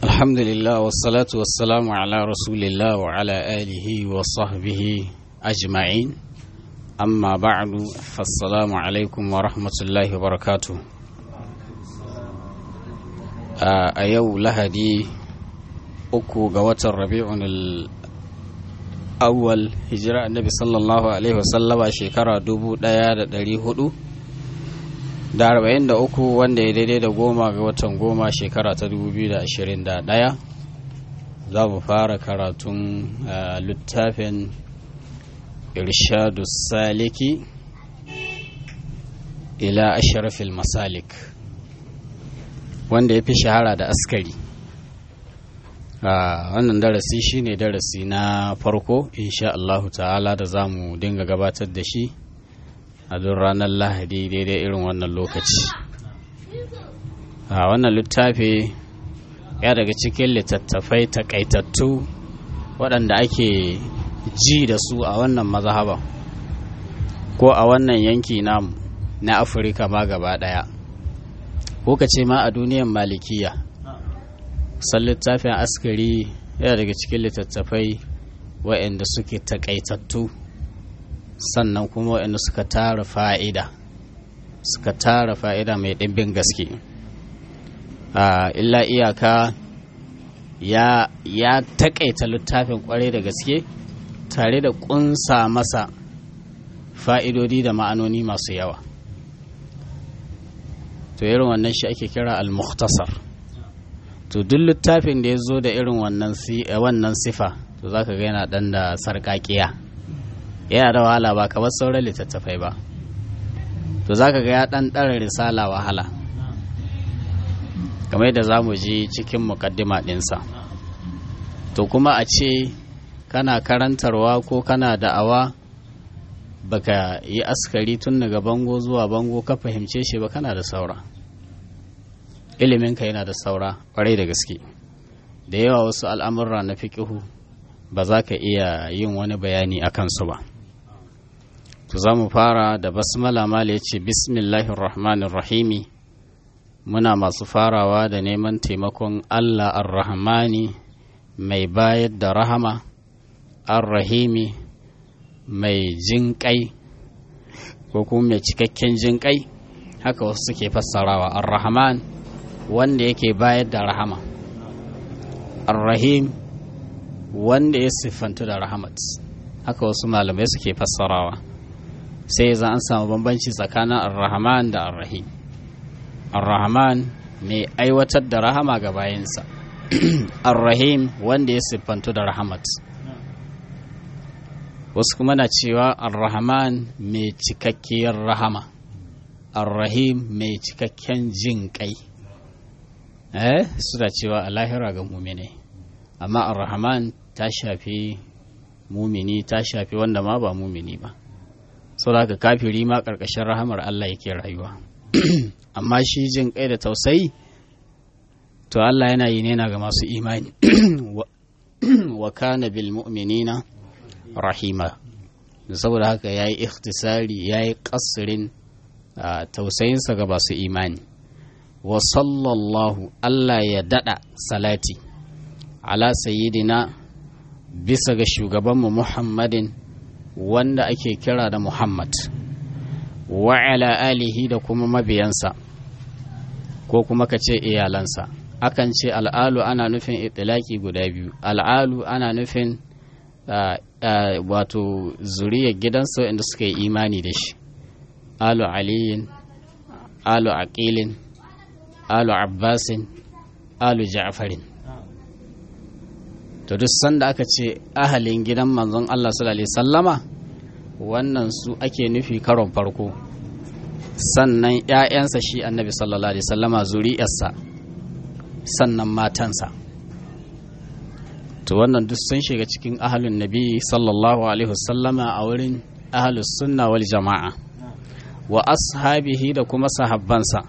الحمد لله والصلاة والسلام على رسول الله وعلى آله وصحبه أجمعين أما بعد فالسلام عليكم ورحمة الله وبركاته a yau lahadi uku ga watan rabi'un awwal hijira annabi sallallahu alaihi wasallama shekara dubu daya da dari hudu da arba'in da uku wanda ya daidai da goma ga watan goma shekara ta dubu biyu da ashirin da daya za mu fara karatun littafin irshadu saliki ila ashrafil masalik wanda ya fi shahara da askari wannan darasi shine darasi na farko insha Allahu ta'ala da za mu dinga gabatar da shi a duk ranar lahadi daidai irin wannan lokaci a wannan littafi ya daga cikin littattafai takaitattu waɗanda ake ji da su a wannan mazhaba ko a wannan yanki na afirka ma gaba ɗaya ko ka ce ma a duniyan malikiya san littafin askari yana daga cikin littattafai waɗanda suke takaitattu sannan kuma waɗanda suka tara fa'ida suka tara fa'ida mai ɗimbin gaske illa iyaka ya ya takaita littafin kwarai da gaske tare da ƙunsa masa fa'idodi da ma'anoni masu yawa to irin wannan shi ake kira al-mukhtasar to duk littafin da ya zo da irin wannan wannan sifa to zaka ga yana dan da sarkakiya yana da wahala ba kamar sauran littattafai ba to zaka ga ya dan dara risala wahala kamar yadda za mu ji cikin mukaddima ɗinsa to kuma a ce kana karantarwa ko kana da'awa baka yi askari tun daga bango zuwa bango ka fahimce shi ba kana da saura iliminka yana da saura kwarai da gaske da yawa wasu al'amurra na fiƙihu ba za ka iya yin wani bayani a kansu ba to za mu fara da basmala mala ya ce bismillahirrahmanirrahimi muna masu farawa da neman taimakon allah ar-rahmani mai bayar da rahama ar-rahimi mai jinƙai ko kuma mai cikakken jinƙai haka wasu suke fassarawa ar-rahman wanda yake bayar da rahama ar-rahim wanda ya siffantu da rahamat haka wasu malamai suke fassarawa sai za an samu bambanci tsakanin ar-rahman da ar-rahim ar-rahman mai aiwatar da rahama ga bayansa ar-rahim wanda ya siffantu da rahamat wasu kuma na cewa ar-rahman mai cikakkiyar rahama ar-rahim mai cikakken jin kai eh suna cewa a lahira ga mumini amma ar-rahman ta shafi mumini ta shafi wanda ma ba mumini ba saboda haka kafiri ma karkashin rahamar Allah yake rayuwa amma shi jin kai da tausayi to Allah yana yi ne na ga masu imani wa kana bil mu'minina rahima saboda haka ya yi ikhtisari ya yi ƙasirin tausayinsa ga masu imani wa sallallahu Allah ya daɗa salati ala sayyidina bisa ga shugabanmu muhammadin wanda ake kira da muhammad wa ala alihi da kuma mabiyansa ko kuma ka ce iyalansa akan ce al'alu ana nufin itilaki guda biyu al'alu ana nufin wato zuriyar gidansa inda suka yi imani da shi alu aliyin alu aqilin alu abbasin alu ja'farin to duk sanda aka ce ahalin gidan manzon Allah sallallahu alaihi sallama wannan su ake nufi karon farko sannan ‘ya'yansa shi annabi sallallahu alaihi sallama zuri'arsa sannan matansa to wannan duk sun shiga cikin ahalun nabi sallallahu alaihi wasallama a wurin ahalus sunna wal jama'a wa ashabihi da kuma sahabbansa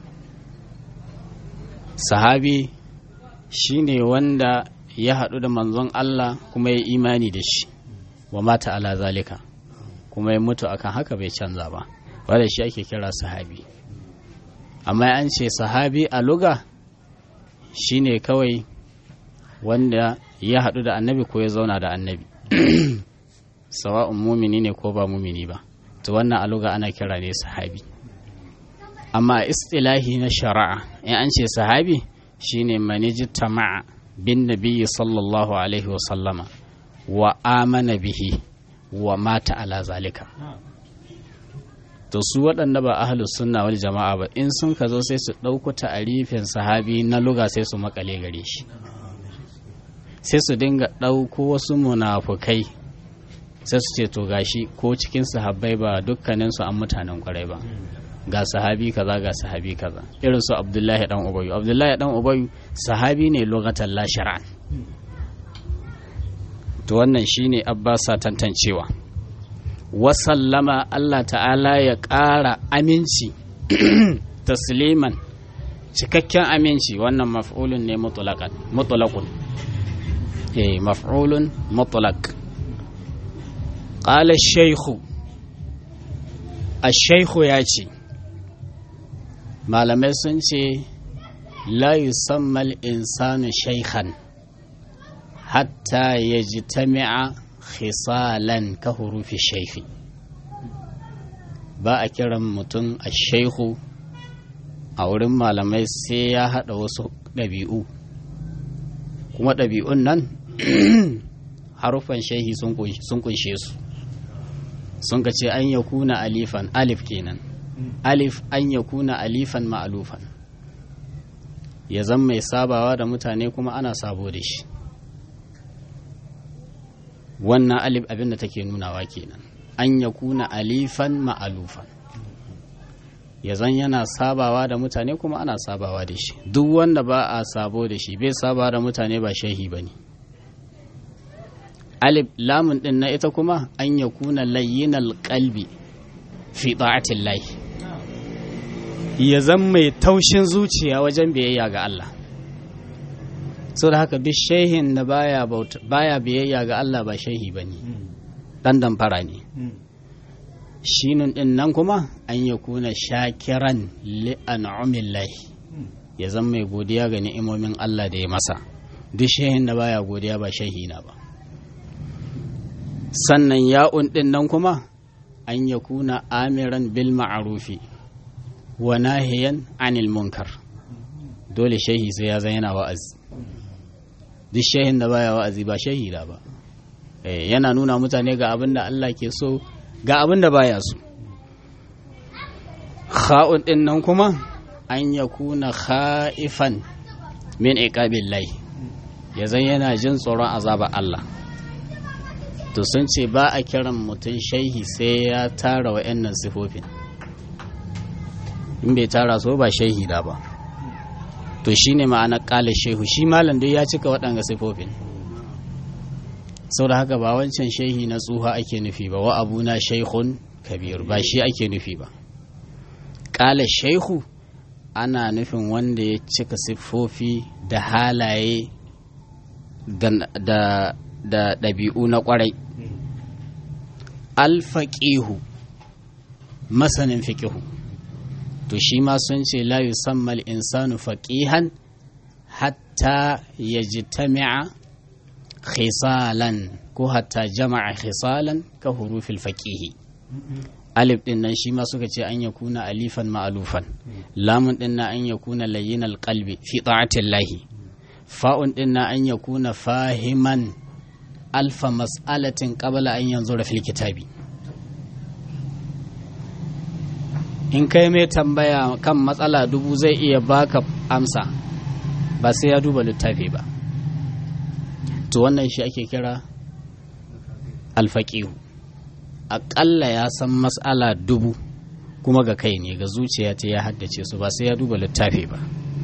sahabi shine wanda ya haɗu da manzon Allah kuma ya imani da shi wa mata ala zalika kuma ya mutu akan haka bai canza ba wanda shi ake kira sahabi amma an ce sahabi a luga shine kawai wanda ya haɗu da annabi ko ya zauna da annabi sawa'un mumini ne ko ba mumini ba to wannan aluga ana kira ne sahabi amma istilahi na shari'a in an ce sahabi shine maniji tama'a bin nabiyyi sallallahu alaihi wa sallama wa amana bihi wa mata ala zalika to su waɗanda ba ahlus sunna wal jama'a ba in sun ka zo sai su ɗauko ta'arifin sahabi na luga sai su makale gare shi sai su dinga ɗauko wasu munafukai sai su ce to gashi ko cikin sahabbai ba dukkanin su an mutanen kwarai ba ga sahabi kaza ga sahabi kaza irin su abdullahi dan ubayu abdullahi dan ubayu sahabi ne lugatan la shar'an to wannan shine abbasa tantancewa wasallama Allah ta'ala ya ƙara aminci tasliman cikakken aminci wannan maf'ulun ne mutlaqun eh maf'ulun mutlaq qala ash-shaykh ash-shaykh ya ce malamai sun ce la yusamma al-insanu shaykhan hatta yajtami'a khisalan ka hurufi shaifi ba a kiran mutum a shaihu a wurin malamai sai ya haɗa wasu ɗabi'u kuma ɗabi'un nan harufan shaihi sun kunshe su sun ka ce an ya kuna alifan alif kenan alif an ya kuna alifan ma'alufan ya zan mai sabawa da mutane kuma ana sabo da shi wannan alif abin da take nunawa kenan an ya kuna alifan ma'alufan ya zan yana sabawa da mutane kuma ana sabawa da shi duk wanda ba a sabo da shi bai sabawa da mutane ba shehi ba ne alif lamun din na ita kuma an ya kuna layyinal kalbi fi ta'atin lahi ya zan mai taushin zuciya wajen biyayya ga Allah sau da haka duk shehin da baya baya biyayya ga Allah ba shehi ba ne ɗan damfara ne shinun ɗin nan kuma an ya kuna shakiran li'an'umillahi ya zama mai godiya ga ni'imomin Allah da ya masa duk shehin da baya godiya ba shehi na ba sannan ya'un ɗin nan kuma an ya kuna amiran bil ma'arufi wa nahiyan anil munkar dole shehi sai ya zan yana wa'azi duk shehin da baya wa'azi ba shahida ba yana nuna mutane ga abin da Allah ke so ga abin da baya so kha'un din nan kuma an ya kuna kha'ifan min iqabil lahi ya zan yana jin tsoron azaba Allah to sun ce ba a kiran mutum shaihi sai ya tara wa'annan sifofin in bai tara so ba shahida ba to shi ne ma'anar ƙala shehu shi malam dai ya cika waɗanga sifofin sau da haka ba wancan shehi na tsuha ake nufi ba wa abuna shaikhun kabir ba shi ake nufi ba ƙala shehu ana nufin wanda ya cika siffofi da halaye da ɗabi'u na ƙwarai alfaƙihu masanin fiƙihu to shi ma sun ce la yusammal insanu faqihan hatta yajtami'a khisalan ko hatta jama'a khisalan ka hurufil faqihi alif din nan shi ma suka ce an yakuna alifan ma'alufan lamun din nan an yakuna layyinal qalbi fi ta'atillahi fa'un din nan an yakuna fahiman alfa mas'alatin qabla an yanzura fil kitabi in kai mai tambaya kan matsala dubu zai iya baka amsa ba sai ya duba littafi ba to wannan shi ake kira alfaƙihu aƙalla ya san matsala dubu kuma ga kai ne ga zuciya ta ya haddace su ba sai ya duba littafi ba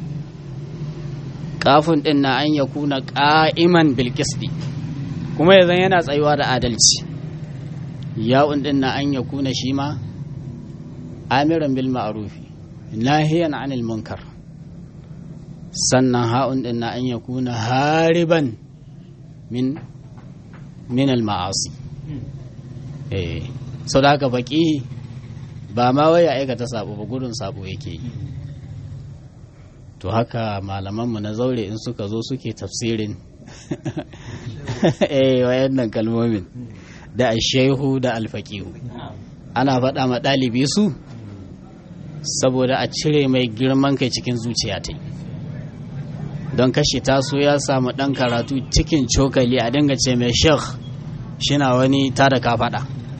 kafin ɗin na an ya kuna ƙa'iman bilkisdi kuma yanzu yana tsayuwa da adalci ya'un ɗin na an ya kuna shi ma amiran bil ma'rufi nahiyan anil munkar sannan ha'un din na an yakuna hariban min min al ma'asi eh so da haka baki ba ma wai ya aikata sabo ba gudun sabo yake yi to haka malamanmu na zaure in suka zo suke tafsirin eh wayannan kalmomin da ashehu da alfaqihu ana faɗa ma ɗalibi su saboda a cire mai girman kai cikin zuciya ta don kashe taso ya samu ɗan karatu cikin cokali a dinga ce mai shekh shina wani tada ka faɗa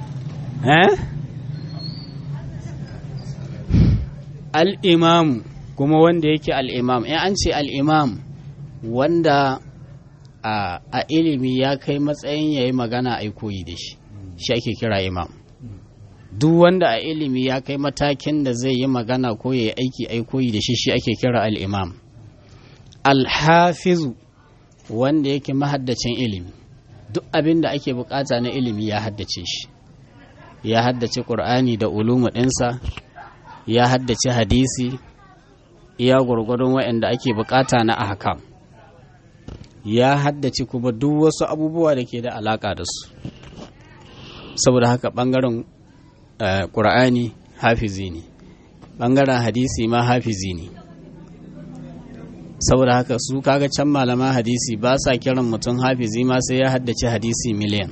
al'imam kuma wanda yake al'imam in an ce al'imam wanda a ilimi ya kai matsayin ya yi magana a koyi da shi shi ake kira imam duk wanda a ilimi ya kai matakin da zai yi magana ko ya yi aiki a koyi da shi shi ake kira al'imam alhafizu wanda yake mahaddacin ilimi duk abin da ake bukata na ilimi ya haddace shi ya haddace ƙur'ani da ulumu ɗinsa ya haddace hadisi iya gwargwadon waɗanda ake bukata na ahkam ya haddace kuma duk wasu abubuwa da ke da alaka da su saboda haka ɓangaren ƙur'ani hafizi ne ɓangaren hadisi ma hafizi ne saboda haka su kaga can malaman hadisi ba sa kiran mutum hafizi ma sai ya haddace hadisi miliyan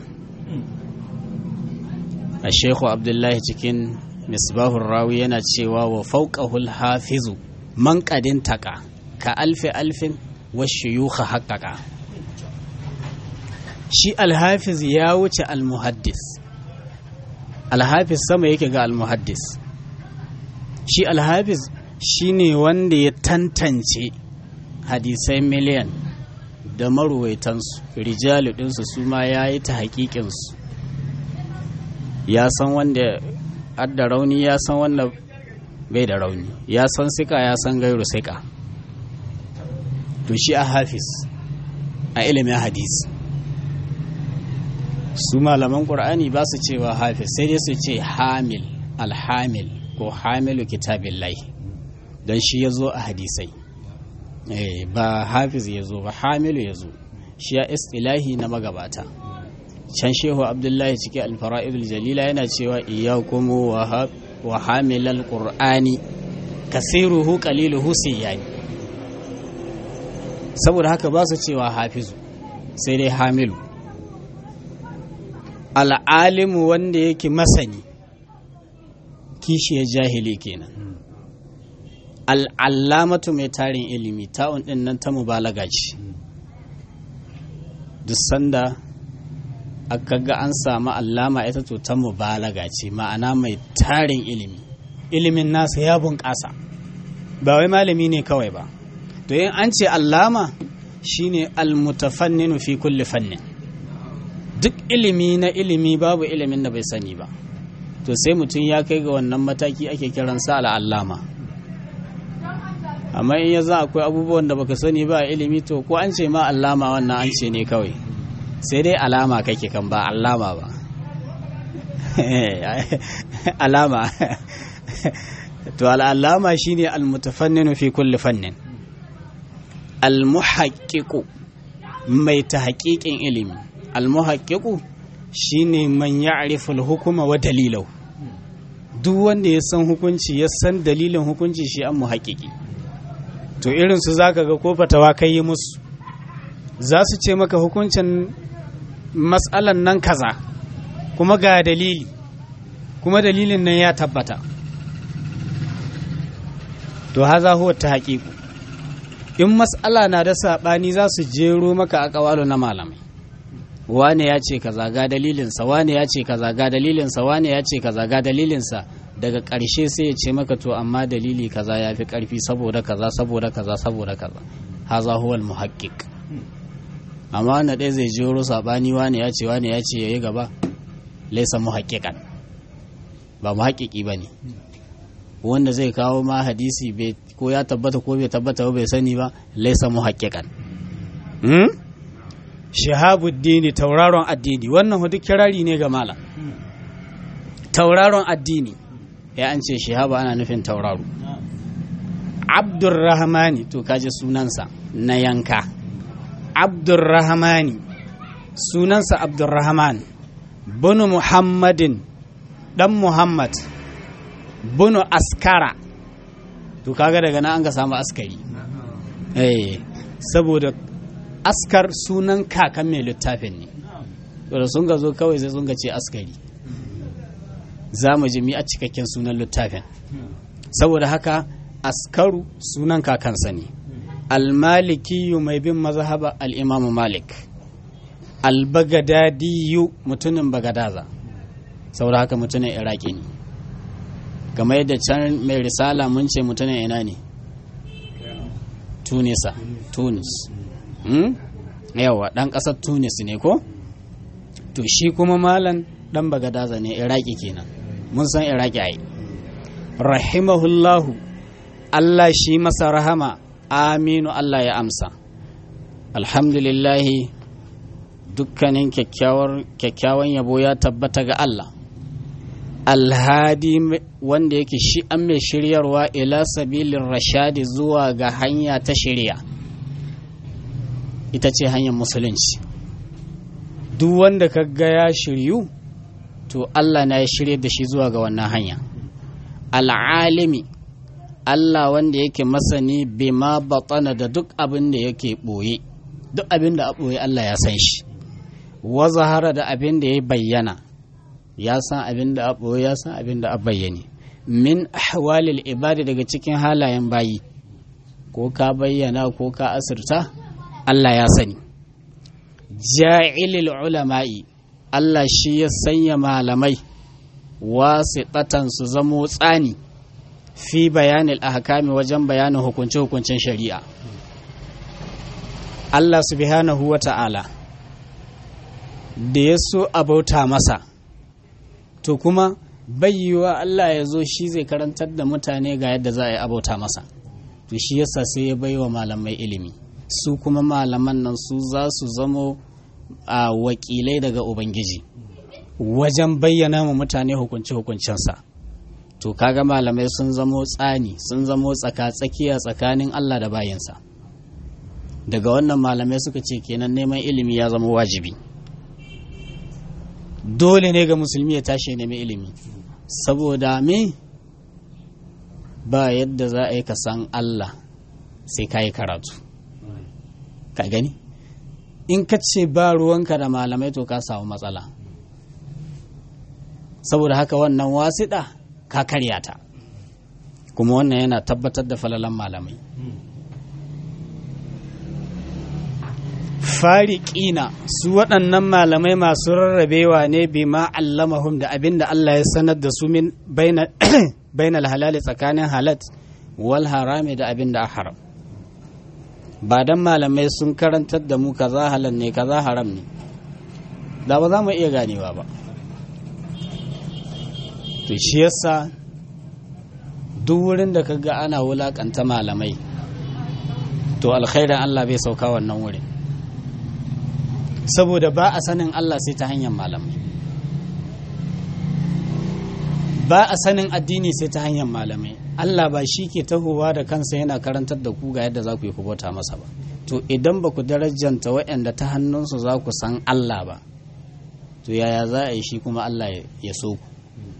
a shekhu abdullahi cikin misbahun rawi yana cewa wa fauƙahul hafizu man ƙadin taƙa ka alfi alfin washiyuka haƙaƙa shi alhafiz ya wuce almuhaddis alhafiz sama yake ga almuhaddis shi alhafiz shi ne wanda ya tantance hadisai miliyan da maruwaitansu rijalu ɗinsu su ma ya yi ta haƙiƙinsu ya san wanda adda rauni ya san wanda bai da rauni ya san sika ya san gairu sika to shi a hafiz a ilimin hadisi su malaman ƙur'ani ba su cewa hafiz sai dai su ce hamil alhamil ko hamilu kitabin lai don shi ya zo a hadisai ba hafiz ya zo ba hamilu ya zo shi ya istilahi na magabata can shehu abdullahi ciki alfara'idul jalila yana cewa iyakum wa hamilal qur'ani kasiruhu qaliluhu siyani saboda haka ba su cewa hafizu sai dai hamilu al'alimu wanda yake masani kishiyar jahili kenan al'allamatu mai tarin ilimi ta'un ɗin nan ta mubalaga ce duk sanda aka ga an samu allama ita to ta mubalaga ce ma'ana mai tarin ilimi ilimin nasa ya bunƙasa ba wai malami ne kawai ba to yin an ce allama shine almutafanninu fi kulli fannin duk ilimi na ilimi babu ilimin da bai sani ba to sai mutum ya kai ga wannan mataki ake kiransa al'allama amma in ya za akwai abubuwan da baka sani ba ilimi to ko an ce ma allama wannan an ce ne kawai sai dai alama kake kan ba allama ba alama to al'allama shine almutafanninu fi kulli fannin almuhaqqiqu mai ta haƙiƙin ilimi almuhaqqiqu shine man ya'rifu al-hukuma wa dalilahu duk wanda ya san hukunci ya san dalilin hukunci shi an muhaqqiqi to irin su zaka ga ko fatawa kai yi musu za su ce maka hukuncin matsalan nan kaza kuma ga dalili kuma dalilin nan ya tabbata to haza huwa ta haƙiƙu in matsala na da saɓani za su jero maka a ƙawalo na malamai wane ya ce kaza ga dalilinsa wane ya ce kaza ga dalilinsa wane ya ce kaza ga dalilinsa daga ƙarshe sai ya ce maka to amma dalili kaza ya fi ƙarfi saboda kaza saboda kaza saboda kaza haza huwal muhaqqiq amma wanda ɗaya zai jero saɓani wane ya ce wane ya ce ya yi gaba laisa muhaqqiqan ba muhaqqiqi ba ne wanda zai kawo ma hadisi ko ya tabbata ko bai tabbata ba bai sani ba laisa muhaqqiqan hmm? shahabuddini tauraron addini wannan duk kirari ne ga malam tauraron addini ya an ce shahaba ana nufin tauraro abdurrahmani to kaji sunansa na yanka abdurrahmani sunansa abdurrahman bunu muhammadin dan muhammad bunu askara to kaga daga nan an ga samu askari eh saboda askar sunan kakan mai littafin ne da sun ga zo kawai sai sun ga ce askari za mu ji mi a cikakken sunan littafin saboda haka askaru sunan kakansa ne almalikiyu mai bin mazhaba al'imamu malik albagadadiyu mutumin bagadaza saboda haka mutumin iraki ne kamar yadda can mai risala mun ce mutumin ina ne tunisa tunis yawa ɗan ƙasar tunis ne ko to shi kuma malan ɗan bagadaza ne iraki kenan mun san iraki ai rahimahullahu allah shi masa rahama aminu allah ya amsa alhamdulillahi dukkanin kyakkyawan yabo ya tabbata ga allah alhadi wanda yake shi an mai shiryarwa ila sabilin rashadi zuwa ga hanya ta shirya ita ce hanyar musulunci duk wanda ka ga ya shiryu to Allah na ya shirya da shi zuwa ga wannan hanya al'alimi Allah wanda yake masani bima batsana da duk abin da yake ɓoye duk abin da a ɓoye Allah ya san shi wa zahara da abin da ya bayyana ya san abin da a ɓoye ya san abin da a bayyane min ahwalil ibadi daga cikin halayen bayi ko ka bayyana ko ka asirta Allah ya sani ja'ilil ulama'i Allah shi ya sanya malamai wasiɗatan su zamo tsani fi bayanin ahkami wajen bayanin hukunce-hukuncen shari'a Allah subhanahu wa ta'ala da ya so a bauta masa to kuma bayyuwa Allah ya zo shi zai karantar da mutane ga yadda za a yi abauta masa to shi yasa sai ya baiwa malamai ilimi su kuma malaman nan su za su zamo a wakilai daga ubangiji wajen bayyana ma mutane hukunci hukuncensa to kaga malamai sun zamo tsani sun zamo tsaka-tsakiya tsakanin Allah da bayansa daga wannan malamai suka ce kenan neman ilimi ya zama wajibi dole ne ga musulmi ya tashi nemi ilimi saboda me ba yadda za a yi ka san Allah sai ka yi karatu ka gani in ka ce ba ruwanka da malamai to ka samu matsala saboda haka wannan wasiɗa ka karya ta kuma wannan yana tabbatar da falalan malamai fariƙina su waɗannan malamai masu rarrabewa ne bi ma allamahum da abin da Allah ya sanar da su min bainal halali tsakanin halat wal harami da abin da haram ba dan malamai sun karantar da mu kaza halal ne kaza haram ne da ba za mu iya ganewa ba to shi yasa duk wurin da kaga ana wulakanta malamai to alkhairin Allah bai sauka wannan wurin saboda ba a sanin Allah sai ta hanyar malamai ba a sanin addini sai ta hanyar malamai Allah ba shi ke tahowa da kansa yana karantar da ku ga yadda za ku yi kubota masa ba to idan ba ku darajanta waɗanda ta hannunsu za ku san Allah ba to yaya za a yi shi kuma Allah ya so ku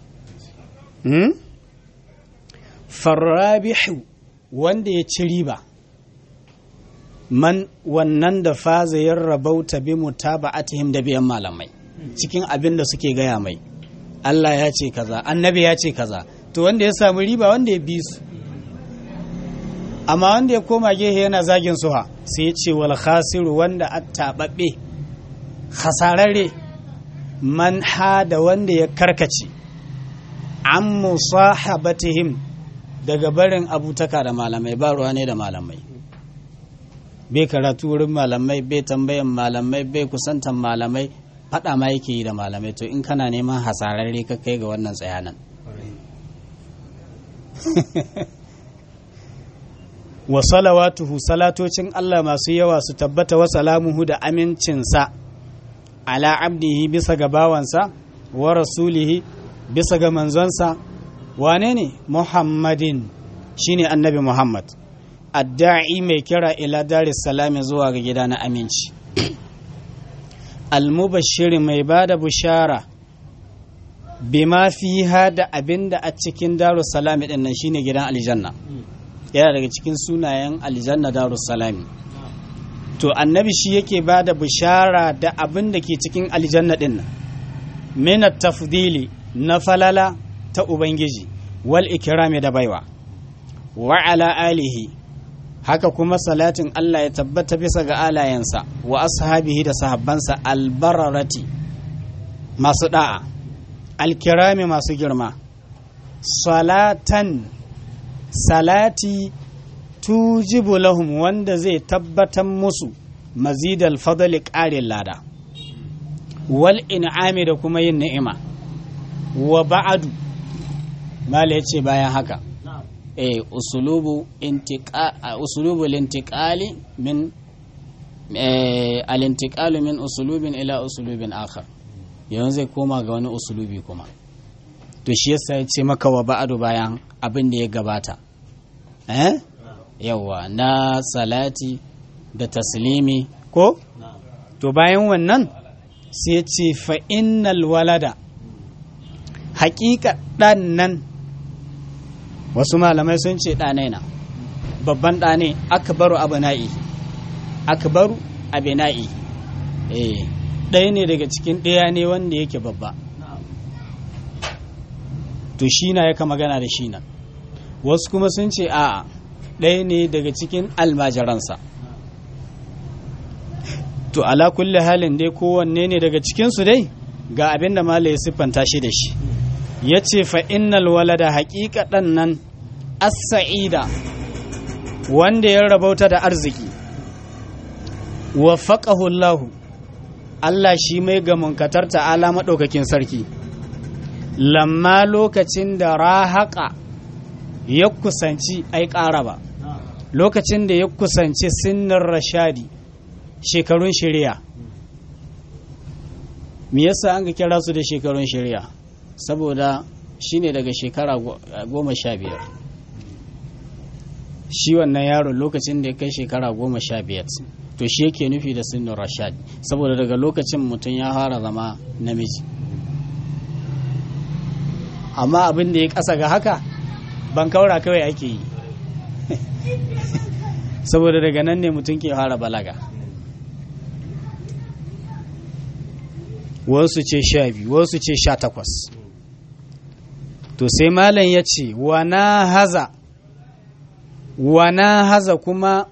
farrabihu wanda ya ci riba man wannan da faza ya rabauta bi mutaba'atihim da biyan malamai cikin abin da suke gaya mai Allah ya ce kaza annabi ya ce kaza to wanda ya samu riba wanda ya bi su amma wanda ya koma gehe yana zagin suha sai ya ce wal khasiru wanda attababbe khasararre man hada wanda ya karkace an musahabatihim daga barin abutaka da malamai ba ruwa ne da malamai bai karatu wurin malamai bai tambayan malamai bai kusantan malamai faɗa ma yake yi da malamai to in kana neman hasararre ka kai ga wannan tsayanan wa salawatuhu salatocin Allah masu yawa su tabbata wa salamuhu da amincinsa ala abdihi bisa ga bawansa wa rasulihi bisa ga manzonsa wane ne muhammadin shine annabi muhammad adda'i mai kira ila daris salami zuwa ga gida na aminci almubashiri mai ba da bushara bima fi da abin da a cikin darus salami din nan shine gidan aljanna yana daga cikin sunayen aljanna darussalami to annabi shi yake ba da bishara da abin da ke cikin aljanna din nan min tafdili na falala ta ubangiji wal ikrami da baiwa wa ala alihi haka kuma salatin Allah ya tabbata bisa ga alayensa wa ashabihi da sahabbansa albararati masu da'a alkirami masu girma salatan salati tujibu lahum wanda zai tabbatar musu mazidal fadli ƙarin lada wal in'ami da kuma yin ni'ima wa ba'adu mala ya ce bayan haka eh usulubu intiqa usulubu lintiqali min al-intiqalu min usulubin ila usulubin akhar yanzu zai koma ga wani usulubi kuma to shi yasa ya ce maka wa ba'adu bayan abin da ya gabata eh yawa na salati da taslimi ko to bayan wannan sai ya ce fa innal walada haƙiƙa ɗan nan wasu malamai sun ce ɗanai na babban ɗane akbaru abu na'i akbaru abu na'i eh ɗaya ne daga cikin ɗaya ne wanda yake babba to shi na yaka magana da shi na wasu kuma sun ce a'a ɗaya ne daga cikin almajiransa to ala kulli halin dai kowanne ne daga cikinsu dai ga abin da ya siffanta shi da shi ya ce fa'innal walada haƙiƙa ɗan nan as-sa'ida wanda ya rabauta da arziki wa faƙahullahu Allah shi mai gamunkatar ta'ala maɗaukakin sarki lamma lokacin da rahaƙa ya kusanci ai ƙara ba lokacin da ya kusanci sinnin rashadi shekarun shirya me yasa an ga kira su da shekarun shirya saboda shi ne daga shekara goma sha biyar shi wannan yaron lokacin da ya kai shekara goma sha biyar to shi yake nufi da sinnin rashad saboda daga lokacin mutum ya fara zama namiji amma abin da ya ƙasa ga haka ban kaura kawai ake yi saboda daga nan ne mutum ke fara balaga wasu ce sha biyu wasu ce sha takwas to sai malam ya ce wana haza wana haza kuma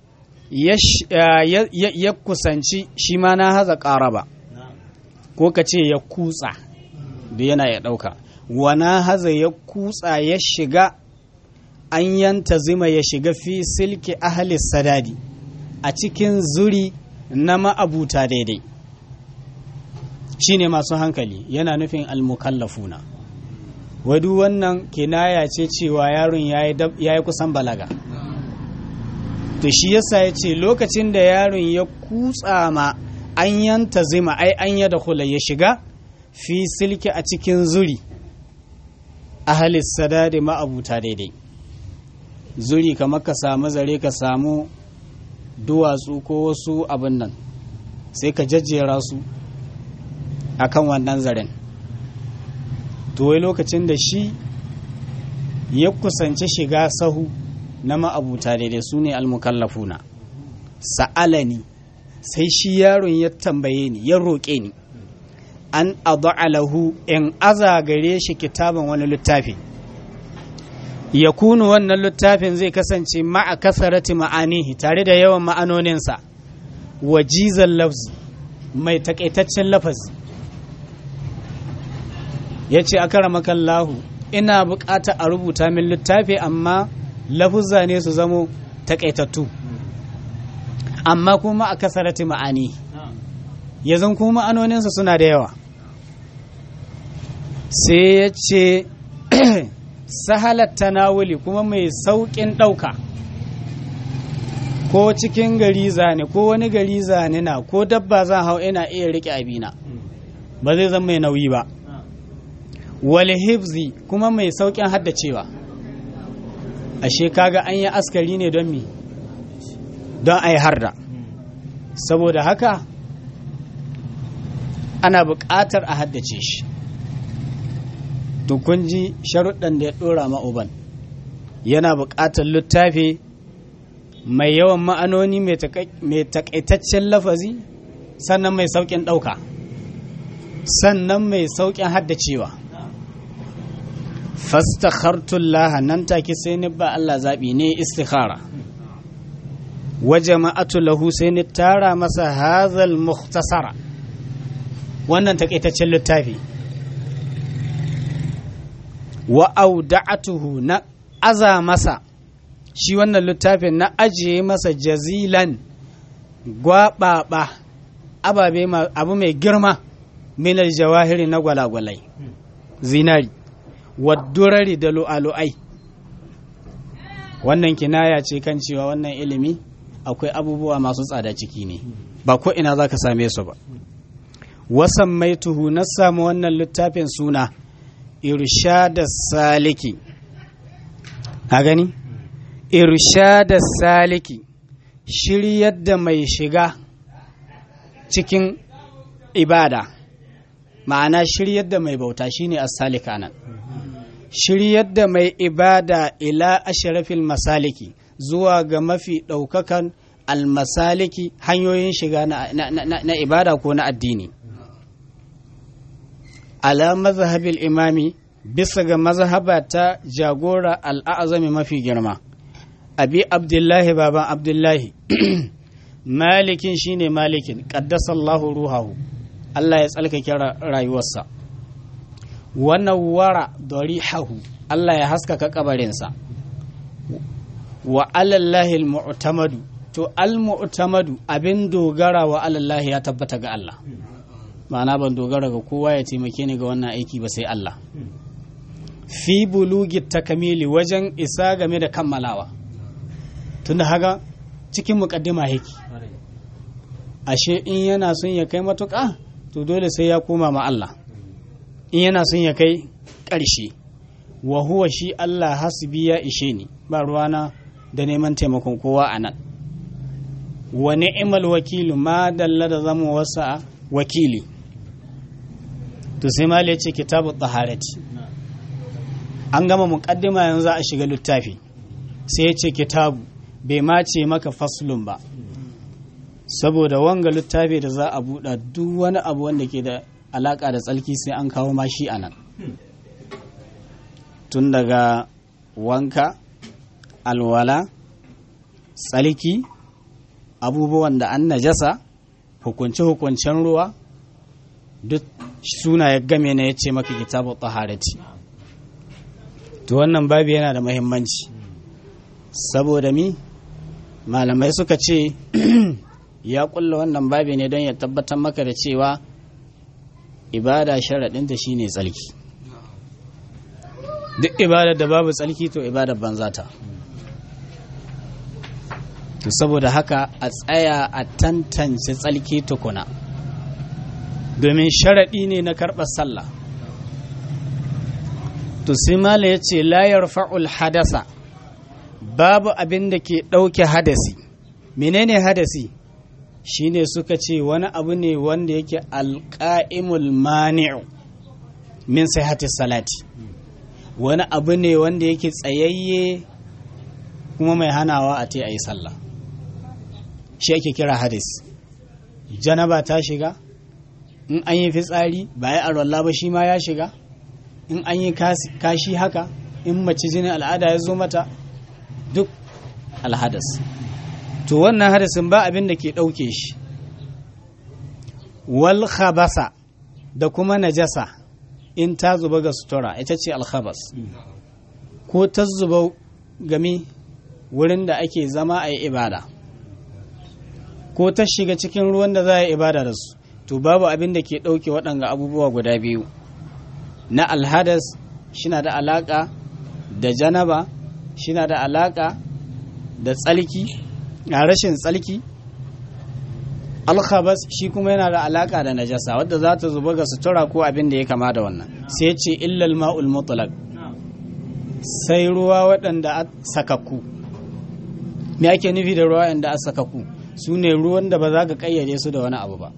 ya kusanci shi ma na haza ƙaraba ko ka ce ya kutsa da yana ya ɗauka wana haza ya kutsa ya shiga an yanta zima ya shiga fi silki ahalis sadadi a cikin zuri na ma'abuta daidai shine masu hankali yana nufin almukallafuna wadu wannan kinaya ce cewa yaron ya yi kusan balaga to shi yasa ya ce lokacin da yaron ya kutsa ma an yanta zima ai an ya da ya shiga fi silki a cikin zuri ahalis sadadi ma'abuta daidai zuri kamar ka samu zare ka samu duwatsu ko wasu abin nan sai ka jajjera su akan wannan zaren to wai lokacin da shi ya kusanci shiga sahu na ma'abuta daidai su ne almukallafuna sa'alani sai shi yaron ya tambaye ni ya roƙe ni an alahu in aza gare shi kitaban wani littafi ya kunu wannan littafin zai kasance ma'a kasarati ma'anihi tare da yawan ma'anoninsa wajizan lafzi mai takaitaccen lafazi ya ce a kara makallahu ina bukata a rubuta min littafi amma lafuzza ne su zamo takaitattu amma kuma a kasarati ma'ani ya zan kuma ma'anoninsa suna da yawa sai ya ce sahalar tanawuli kuma mai sauƙin ɗauka ko cikin gari zane ko wani gari zane na ko dabba zan hau ina iya riƙe abina ba zai zama mai nauyi ba wal hifzi kuma mai sauƙin haddacewa ashe kaga an yi askari ne don mi don a yi harda saboda haka ana buƙatar a haddace shi to kun ji sharuɗan da ya ɗora ma'uban yana buƙatar littafi mai yawan ma'anoni mai takaitaccen lafazi sannan mai sauƙin ɗauka sannan mai sauƙin haddacewa fastakhartullah nan take sai ni ba Allah zaɓi ne istikhara wa jama'atu lahu sai ni tara masa hazal mukhtasara wannan takaitaccen littafi wa auda'atuhu na aza masa shi wannan littafin na ajiye masa jazilan gwaɓaɓa ababe abu mai girma minar jawahiri na gwalagwalai zinari waddurari da lu'alu'ai wannan kinaya ce kan cewa wannan ilimi akwai abubuwa masu tsada ciki ne ba ko ina za ka same su ba wasan mai tuhu na samu wannan littafin suna irshada saliki a gani irshada saliki shiryar da mai shiga cikin ibada ma'ana shiryar da mai bauta shine as-salika nan shiryar da mai ibada ila ashrafil masaliki zuwa ga mafi ɗaukakan almasaliki hanyoyin shiga na, na, na, na ibada ko na addini ala mazhabil imami bisa ga mazhaba ta jagora al'azami mafi girma abi abdullahi baban abdullahi malikin shine malikin qaddasallahu ruhahu Allah ya tsalkake rayuwarsa wannan wara darihahu Allah ya haskaka kabarinsa wa alallahi al-mu'tamadu to al-mu'tamadu abin dogara wa alallahi ya tabbata ga Allah ma'ana ban dogara ga kowa ya taimake ni ga wannan aiki ba sai Allah fi bulugi takamili wajen isa game da kammalawa tunda haka cikin mukaddima yake ashe in yana son ya kai matuƙa to dole sai ya koma ma Allah in yana son ya kai ƙarshe wa huwa shi Allah hasbi ya ishe ni ba ruwana da neman taimakon kowa a nan wa ni'mal wakilu ma dalla da zama wasa wakili to sai mal ya ce kitabu taharati an gama muqaddima yanzu a shiga littafi sai ya ce kitabu bai ma ce maka faslun ba saboda wanga littafi da za a buɗa duk wani abu wanda ke da alaƙa da tsalki sai an kawo ma shi a nan tun daga wanka alwala tsalki abubuwan da an najasa hukunce-hukuncen ruwa duk suna ya game na ya ce maka kitabu taharati to wannan babu yana da mahimmanci saboda mi malamai suka ce ya kulla wannan babi ne don ya tabbatar maka da cewa ibada sharaɗinta shine tsalki duk ibadar da babu tsalki to ibadar banza ta to saboda haka a tsaya a tantance tsalki tukuna domin sharaɗi ne na karɓar sallah to sai mala ya ce layar fa'ul hadasa babu abin da ke ɗauke hadasi menene hadasi shine suka ce wani abu ne wanda yake alƙa'imul mani'u min sihhati salati wani abu ne wanda yake tsayayye kuma mai hanawa a te a yi sallah shi ake kira hadis janaba ta shiga in an yi fitsari ba ya arwallah ba shi ma ya shiga in an yi kashi haka in mace jinin al'ada ya zo mata duk alhadas to wannan hadasin ba abin da ke ɗauke shi wal khabasa da kuma najasa in ta zuba ga sutura ita ce alkhabas ko ta zuba gami wurin da ake zama a yi ibada ko ta shiga cikin ruwan da za a yi ibada da su to babu abin da ke ɗauke waɗanga abubuwa guda biyu na alhadas shina da alaƙa da janaba shina da alaƙa da tsalki a rashin tsalki alkhabas shi kuma yana da alaka da najasa wadda za ta zuba ga sutura ko abin da ya kama da wannan sai ce illal ma'ul mutlaq sai ruwa waɗanda a sakakku me ake nufi da ruwa waɗanda a sakakku su ne ruwan da ba za ka ƙayyade su da wani abu ba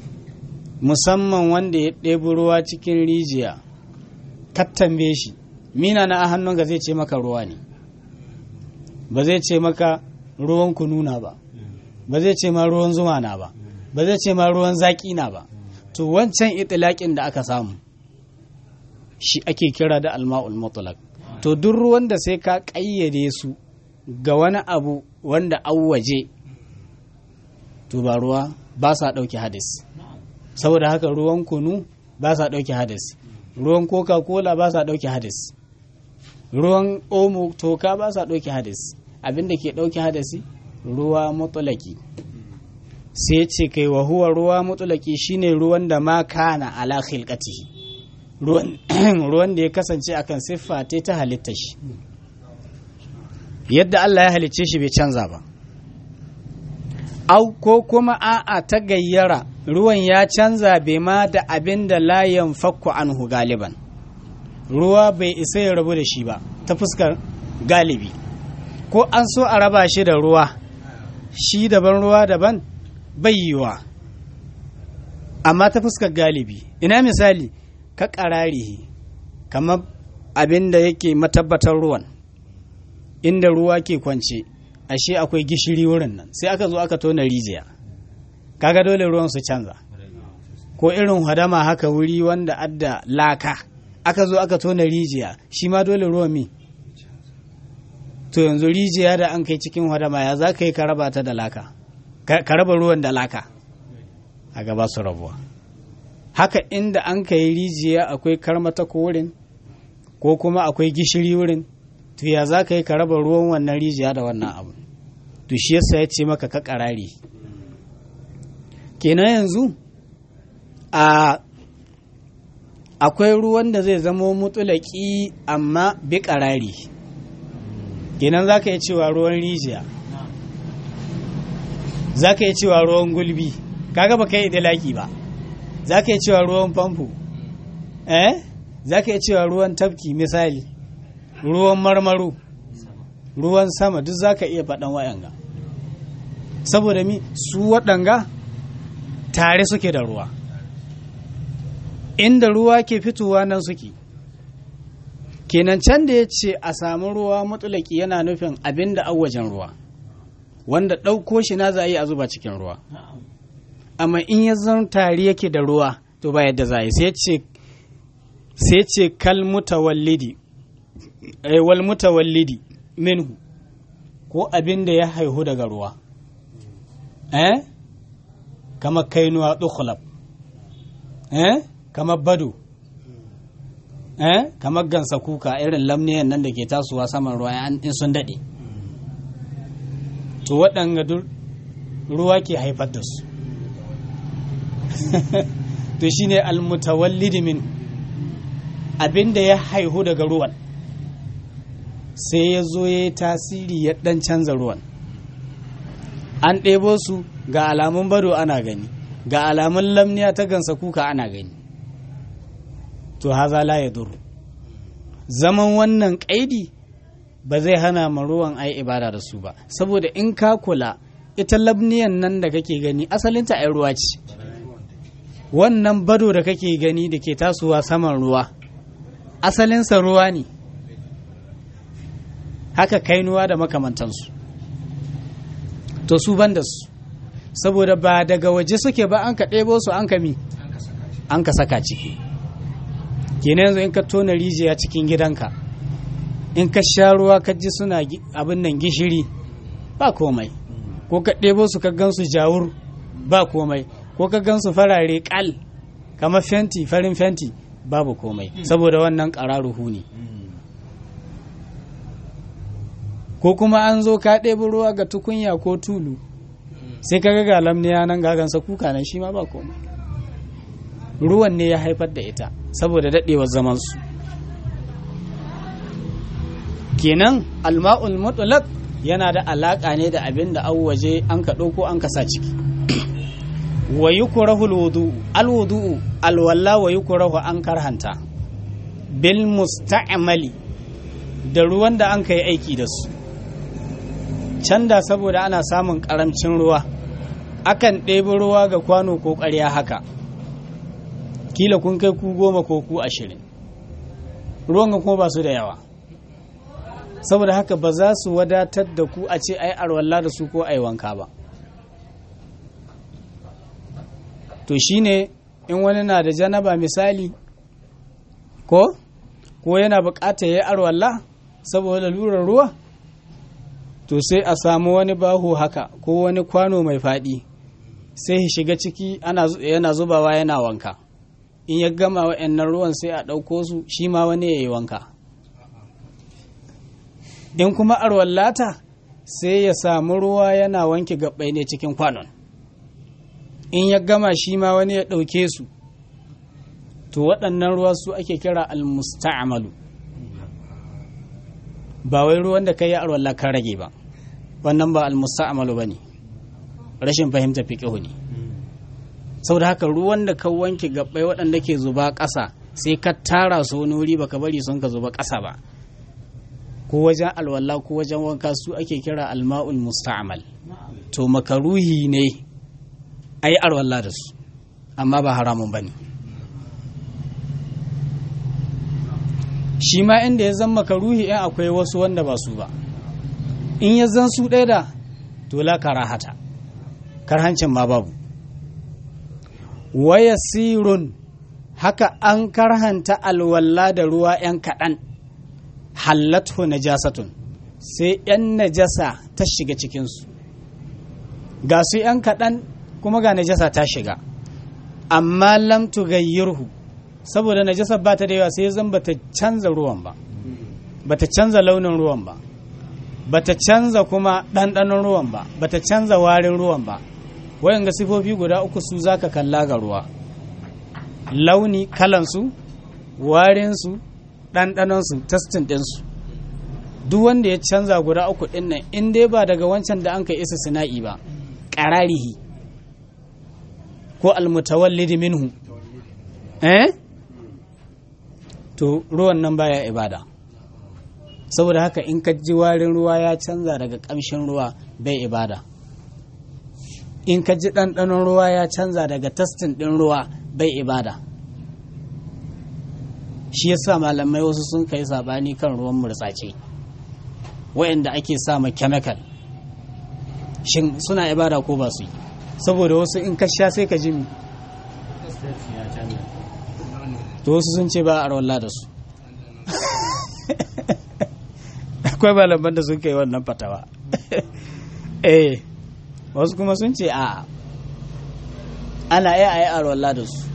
musamman wanda ya ɗebi ruwa cikin rijiya kattambe shi mina na a hannunka zai ce maka ruwa ne ba zai ce maka ruwan kununa ba ba zai ce ma ruwan zuma na ba ba zai ce ma ruwan zaki na ba to wancan itilaƙin da aka samu shi ake kira da alma'ul mutlaq to duk ruwan da sai ka ƙayyade su ga wani abu wanda an waje to ba ruwa ba sa ɗauki hadis saboda haka ruwan kunu ba sa ɗauki hadis ruwan coca cola ba sa ɗauki hadis ruwan omo toka ba sa ɗauki hadis abinda ke ɗauki hadisi ruwa mutulaki sai ce kai wa huwa ruwa mutulaki shine ruwan da ma kana ala khilqatihi ruwan da ya kasance akan siffa ta halitta shi yadda Allah ya halicce shi bai canza ba au ko kuma a'a ta gayyara ruwan ya canza bai ma da abin da layan fakku anhu galiban ruwa bai isa ya rabu da shi ba ta fuskar galibi ko an so a raba shi da ruwa shi daban ruwa daban bai yiwa amma ta fuskar galibi ina misali ka ƙararihi kamar abin da yake matabbatar ruwan inda ruwa ke kwance ashe akwai gishiri wurin nan sai aka zo aka tona rijiya kaga dole ruwan su canza ko irin hadama haka wuri wanda adda laka aka zo aka tona rijiya shi ma dole ruwan mi to yanzu rijiya da an kai cikin hadama ya za ka yi ka raba ta da laka ka raba ruwan da laka a gaba su rabuwa haka inda an ka yi rijiya akwai karmata ko wurin ko kuma akwai gishiri wurin to ya za ka yi ka raba ruwan wannan rijiya da wannan abu to shi yasa ya ce maka ka karari kenan yanzu a akwai ruwan da zai zamo mutulaki amma bi karari kenan za ka yi cewa ruwan rijiya za ka yi cewa ruwan gulbi kaga ba ka yi idilaki ba za ka yi cewa ruwan famfo eh za ka yi cewa ruwan tafki misali ruwan marmaru ruwan sama duk za ka iya faɗan waɗanga saboda mi su waɗanga tare suke da ruwa inda ruwa ke fitowa nan suke kenan can da ya ce a samu ruwa matulaki yana nufin abin da wajen ruwa wanda ɗauko shi na za a yi a zuba cikin ruwa amma in ya zan tare yake da ruwa to ba yadda za a yi sai ce kal mutawallidi wal mutawallidi minhu ko abin da ya haihu daga ruwa eh kama kainuwa dukhlab eh kama bado eh kama gansa kuka irin lamniyan nan da ke tasowa saman ruwa in sun daɗe to waɗanga ruwa ke haifar da su to shine almutawallidi min abin da ya haihu daga ruwan sai ya zo ya yi tasiri ya ɗan canza ruwan an ɗebo su ga alamun bado ana gani ga alamun lamniya ta gansa kuka ana gani to haza la ya duru zaman wannan ƙaidi ba zai hana ma ruwan ai ibada da su ba saboda in ka kula ita lamniyan nan da kake gani asalinta ai ruwa ce wannan bado da kake gani da ke tasowa saman ruwa asalinsa ruwa ne haka kainuwa da makamantansu to su ban da su saboda ba daga waje suke ba an ka ɗebo su an ka mi an ka saka ciki kenan yanzu in ka tona rijiya cikin gidanka in ka sha ruwa ka ji suna abin nan gishiri ba komai ko ka ɗebo su ka gansu jawur ba komai ko ka gansu farare kal kamar fenti farin fenti babu komai saboda wannan ƙararuhu ne ko kuma an zo ka ɗebi ruwa ga tukunya ko tulu sai ka ga lamniya nan gagansa kuka nan shi ma ba komai ruwan ne ya haifar da ita saboda daɗewar zamansu kenan alma'ul mutlaq yana da alaƙa ne da abin da an waje an ka ɗauko an ka sa ciki wa yukrahu alwudu alwudu alwalla wa yukrahu an karhanta bil musta'mali da ruwan da an kai aiki da su canda saboda ana samun karamcin ruwa akan ɗebi ruwa ga kwano ko ƙarya haka kila kun kai ku goma ko ku ashirin ruwan ga kuma ba su da yawa saboda haka ba za su wadatar da ku a ce ai arwalla da su ko ai wanka ba to shine in wani na da janaba misali ko ko yana bukatar ya arwalla saboda lurar ruwa to sai a samu wani baho haka ko wani kwano mai faɗi sai ya shiga ciki yana zubawa yana wanka in ya gama wa'annan ruwan sai a ɗauko su shi ma wani ya yi wanka in kuma arwallata sai ya samu ruwa yana wanke gabbai ne cikin kwanon in ya gama shi ma wani ya ɗauke su to waɗannan ruwa su ake kira almusta'amalu ba wai ruwan da ka yi arwalla kan rage ba wannan ba almusta'amalu ba ne rashin fahimta fiƙihu ne saboda haka ruwan da ka wanke gabbai waɗanda ke zuba ƙasa sai ka tara su wani wuri baka bari sun ka zuba ƙasa ba ko wajen alwala ko wajen wanka su ake kira alma'ul musta'mal to makaruhi ne a yi alwala da su amma ba haramun ba ne shi ma inda ya zan makaruhi in akwai wasu wanda ba su ba in ya zan su ɗaya da to la karahata karhancin ma babu waya sirun haka an karhanta alwala da ruwa 'yan kaɗan hallatu najasatun sai 'yan najasa ta shiga cikinsu ga su 'yan kaɗan kuma ga najasa ta shiga amma lam tugayyirhu saboda najasa ba ta da yawa sai zan bata canza ruwan ba bata canza launin ruwan ba bata canza kuma ɗanɗanon ruwan ba bata canza warin ruwan ba wayan ga sifofi guda uku su zaka kalla ga ruwa launi kalansu warinsu ɗanɗanonsu testin ɗinsu duk wanda ya canza guda uku ɗin nan in dai ba daga wancan da an ka isa sina'i ba ƙararihi ko almutawallidi minhu eh to ruwan nan baya ibada saboda haka in ka ji warin ruwa ya canza daga ƙamshin ruwa bai ibada in ka ji ɗanɗanon ruwa ya canza daga testin ɗin ruwa bai ibada shi yasa malamai wasu sun kai sabani kan ruwan murtsace wayanda ake sa ma chemical shin suna ibada ko ba su yi saboda wasu in ka sha sai ka ji to wasu sun ce ba a rawalla da su akwai malaman da sun kai wannan fatawa eh wasu kuma sun ce a ana iya a yi a rawalla da su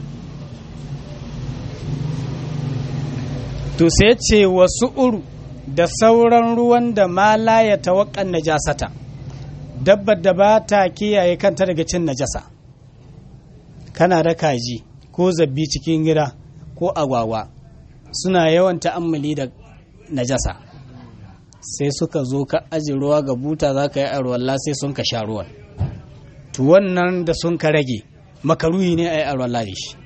to sai ce wasu uru da sauran ruwan da mala ya tawakkan najasata dabbar da ba ta kiyaye kanta daga cin najasa kana da kaji ko zabbi cikin gida ko agwagwa suna yawan ta'ammali da najasa sai suka zo ka aji ruwa ga buta za ka yi arwallah sai sun ka sha ruwan to wannan da sun ka rage makaruhi ne a yi arwallah da shi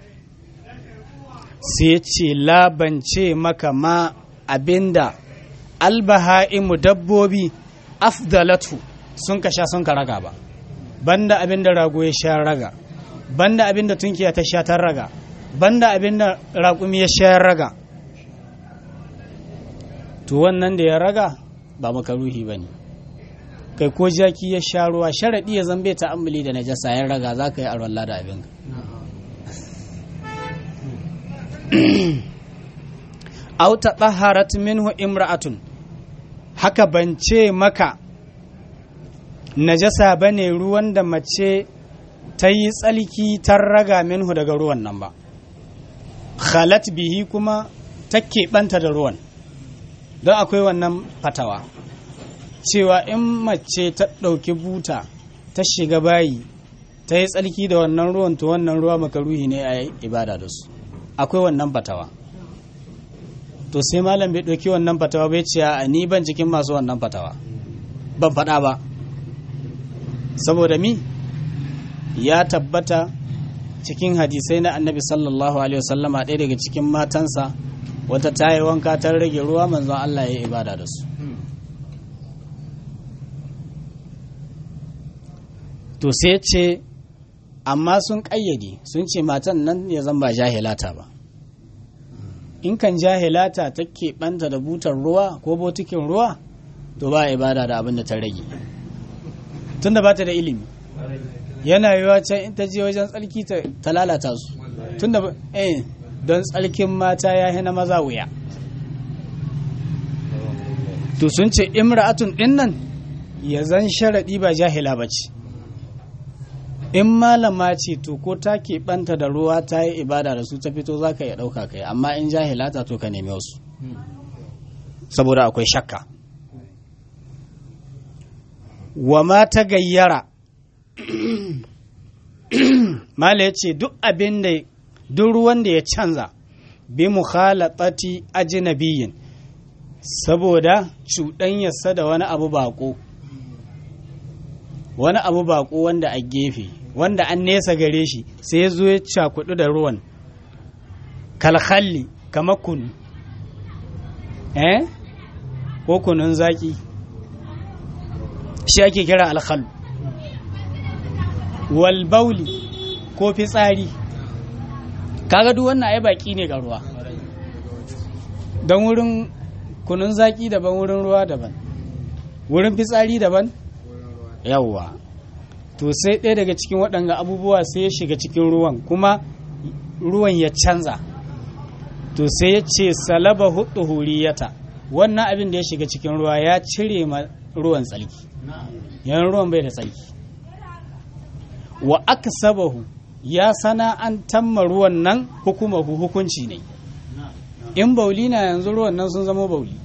sai ce labance maka ma abinda albaha'imu dabbobi afdalatu sun ka sha sun ka raga ba banda abinda rago ya sha raga banda abinda tunkiya ta sha ta raga banda abinda raƙumi ya sha raga to wannan da ya raga ba makaruhi ba ne kai ko jaki ya sha ruwa sharaɗi ya zambe ta amuli da najasa ya raga za ka yi arwalla da abinka aw taɗaharat minhu imra'atun haka ban ce maka najasa bane ruwan da mace ta yi tsalki ta raga minhu daga ruwan nan ba khalat bihi kuma ta keɓanta da ruwan don akwai wannan fatawa cewa in mace ta ɗauki buta ta shiga bayi ta yi tsalki da wannan ruwan to wannan ruwa makaruhi ne a ibada da su akwai wannan fatawa to sai malam bai ɗauki wannan fatawa bai ce a ni ban cikin masu wannan fatawa ban faɗa ba saboda mi ya tabbata cikin hadisai na annabi sallallahu alaihi wasallama ɗaya daga cikin matansa wata ta yi wanka ta rage ruwa manzon Allah ya yi ibada da su to sai ce amma sun ƙayyade sun ce matan nan ya zan ba jahilata ba in kan jahilata ta keɓanta da butar ruwa ko botikin ruwa to ba ibada da abin da ta rage tunda ba ta da ilimi yana yiwa can in ta je wajen tsarki ta lalata su tunda eh don tsarkin mata ya hina maza wuya to sun ce imra'atun dinnan ya zan sharaɗi ba jahila ba ce in malama ce to ko ta keɓanta da ruwa ta yi ibada da su ta fito za ka iya ɗauka kai amma in jahilata to ka nemi wasu saboda akwai shakka wa ma ta gayyara mala ya ce duk abin da duk ruwan da ya canza bi mukhalatati ajnabiyin saboda cuɗanyarsa da wani abu bako wani abu bako wanda a gefe wanda an nesa gare shi sai ya zo ya cakudu da ruwan kalhalli kamar kunu eh ko kunun zaki shi ake kira alkhalu wal bauli ko fitsari kaga duk wannan ai baki ne ga ruwa don wurin kunun zaki daban wurin ruwa daban wurin fitsari daban yawwa to sai ɗaya daga cikin waɗanga abubuwa sai ya shiga cikin ruwan kuma ruwan ya canza to sai ya ce salaba hudu huriyata wannan abin da ya shiga cikin ruwa ya cire ma ruwan tsalki yan ruwan bai da tsalki wa aka sabahu ya sana'antar ma ruwan nan hukumahu hukunci ne in bauli na yanzu ruwan nan sun zama bauli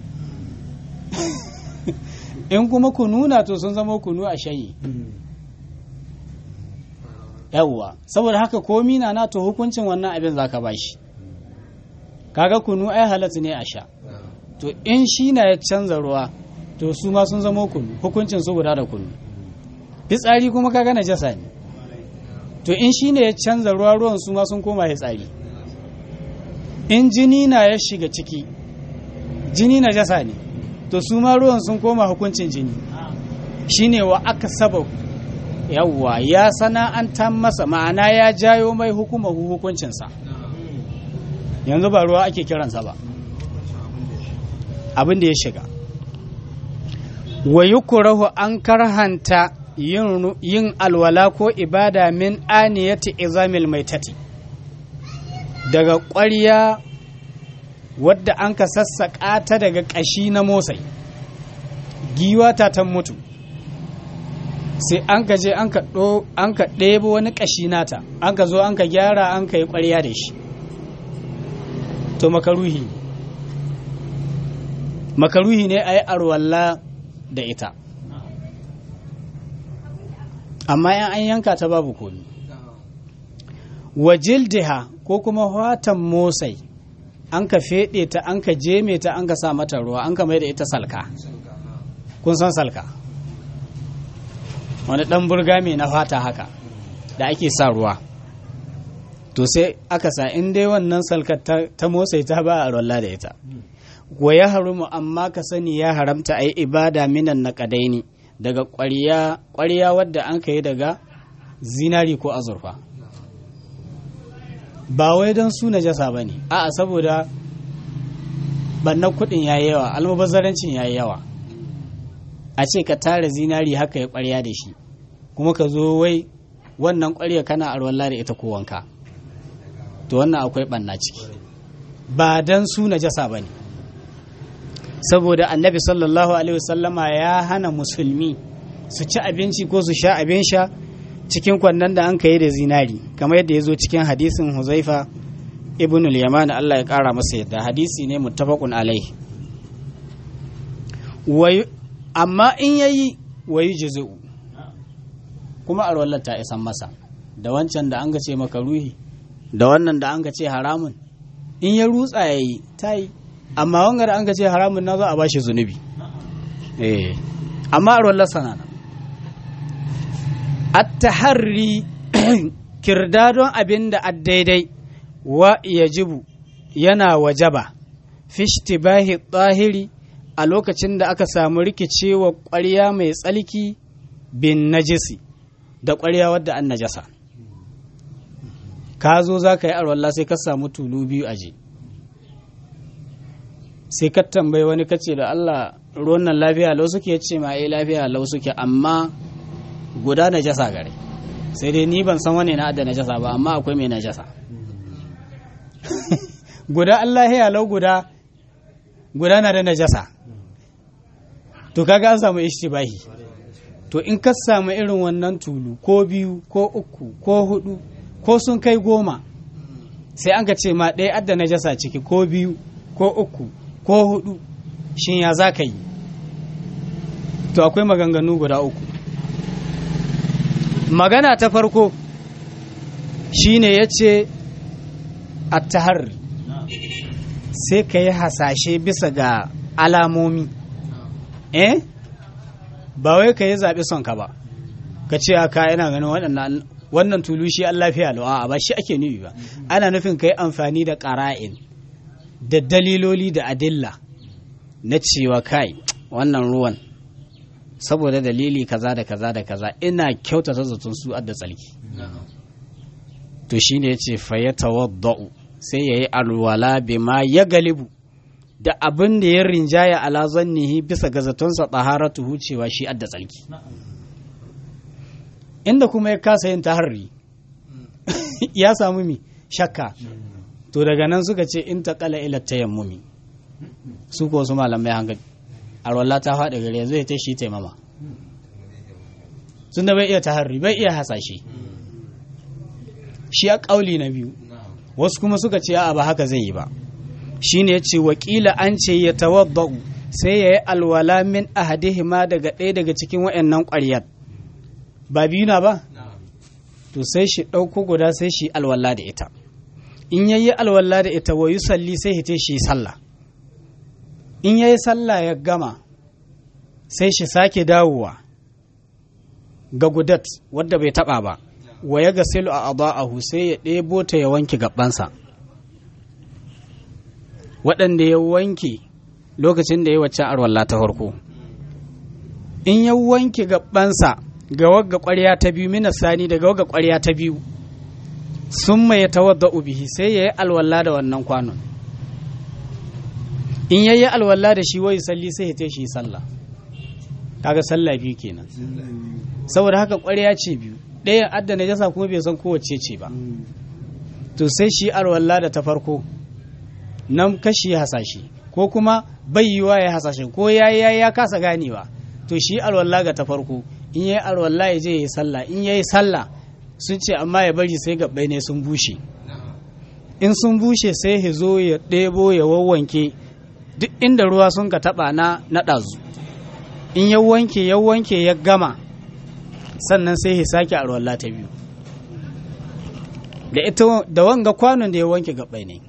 in kuma kunu na to sun zama kunu a shayi yawwa saboda haka komi na na to hukuncin wannan abin zaka bashi kaga kunu ai halatta ne a sha to in shi na ya canza ruwa to su ma sun zama kunu hukuncin su guda da kunu fitsari kuma kaga najasa ne to in shi ne ya canza ruwa ruwan su ma sun koma fitsari in jini na ya shiga ciki jini najasa ne to su ma ruwan sun koma hukuncin jini shine wa aka saba yawwa ya sana'anta masa ma'ana ya jayo mai hukuma hukuncinsa yanzu ba ruwa ake kiransa ba abin da ya shiga wa yukurahu an karhanta yin alwala ko ibada min aniyati izamil maitati daga ƙwarya wadda an ka sassaƙa ta daga ƙashi na motsai giwa ta ta mutu sai an ka je an ka ɗebo wani ƙashi nata an ka zo an ka gyara an ka yi ƙwarya da shi to makaruhi makaruhi ne a yi arwalla da ita amma yan an yanka ta babu komi wa jildiha ko kuma watan motsai an ka feɗe ta an ka jeme ta an ka sa mata ruwa an ka mai da ita salka kun san salka wani ɗan burga mai na fata haka da ake sa ruwa to sai aka sa in dai wannan salkar ta motsai ta ba a rolla da ita wa ya harumu amma ka sani ya haramta a yi ibada minan na ƙadaini daga ƙwariya wadda an ka yi daga zinari ko azurfa ba wai don su najasa ba ne a'a saboda bannan kuɗin ya yi yawa almubazzarancin ya yi yawa a ce ka tara zinari haka ya ƙwarya da shi kuma ka zo wai wannan ƙwarya kana arwalla da ita ko wanka to wannan akwai ɓanna ciki ba don su najasa ba ne saboda annabi sallallahu alaihi wasallama ya hana musulmi su ci abinci ko su sha abin sha cikin kwannan da an kai da zinari kamar yadda ya zo cikin hadisin huzaifa ibn al-yaman Allah ya kara masa yadda hadisi ne muttafaqun alai amma in yayi wayi juzu kuma arwallar ta isan masa da wancan da an ga ce maka ruhi da wannan da an ga ce haramun in ya rutsa yayi ta yi amma wanga da an ga ce haramun na za a bashi zunubi eh amma arwallar sana nan at-taharri kirdadon abin da daidai wa yajibu yana wajaba fi ishtibahi tsahiri a lokacin da aka samu rikicewa ƙwarya mai tsalki bin najisi da ƙwarya wadda an najasa ka zo za ka yi arwalla sai ka samu tulu biyu aje sai ka tambayi wani kace da Allah ruwan nan lafiya lau suke ce ma eh lafiya lau suke amma guda najasa gare sai dai ni ban san wani na da najasa ba amma akwai mai najasa guda Allah ya lau guda guda na da najasa to kaga an samu ishtibahi to in ka samu irin wannan tulu ko biyu ko uku ko hudu ko sun kai goma sai an ka ce ma ɗaya adda najasa ciki ko biyu ko uku ko hudu shin ya za ka yi to akwai maganganu guda uku magana ta farko shine ya ce attahar sai ka yi hasashe bisa ga alamomi eh ba wai ka yi zaɓi son ka ba ka ce aka yana ganin waɗannan wannan tulu shi an lafiya lawa ba shi ake nufi ba ana nufin ka yi amfani da ƙara'in da daliloli da adilla na cewa kai wannan ruwan saboda dalili kaza da kaza da kaza ina kyautata zaton su adda tsalki to shine yace fa ya tawadda'u sai yayi alwala bima ya galibu da abin da ya rinjaya ala zannihi bisa ga zatonsa taharatu cewa shi adda tsalki inda kuma ya kasa yin taharri ya samu mi shakka to daga nan suka ce in ta kala ila tayammumi su ko su malamai hankali arwalla ta faɗi gare zai ta shi taimama sun da bai iya taharri bai iya hasashe shi a ƙauli na biyu wasu kuma suka ce a ba haka zai yi ba shi ne ya ce wakila an ce ya tawadda'u sai ya yi alwala min ahadihima daga ɗaya daga cikin wa'annan ƙwaryar ba biyu na ba to sai shi ɗauko guda sai shi alwala da ita in yayi alwala da ita wa yusalli sai hite shi sallah in yayi sallah ya gama sai shi sake dawowa ga gudat wadda bai taba ba wa ya ga silu a adha'ahu sai ya ɗebo ta ya wanke gabansa waɗanda ya wanke lokacin da ya wacce arwalla ta farko in ya wanke gabansa ga wagga ƙwarya ta biyu mina sani daga wagga ƙwarya ta biyu sun mai tawadda bihi sai ya yi alwala da wannan kwanon in ya yi alwala da shi wai salli sai ya shi sallah kaga sallah biyu kenan saboda haka ƙwarya ce biyu ɗayan adda na jasa kuma bai san kowace ce ba to sai shi alwala da ta farko nan kashi hasashe ko kuma bai yiwa ya hasashe ko ya ya kasa ganewa to shi alwala ga ta farko in yayi alwala ya je ya yi sallah in yayi sallah sun ce amma ya bari sai gabbai ne sun bushe in sun bushe sai ya zo ya ɗebo ya wawwanke duk inda ruwa sun ka taɓa na na ɗazu in ya wanke ya wanke ya gama sannan sai ya sake alwala ta biyu da ita da wanga kwanon da ya wanke gabbai ne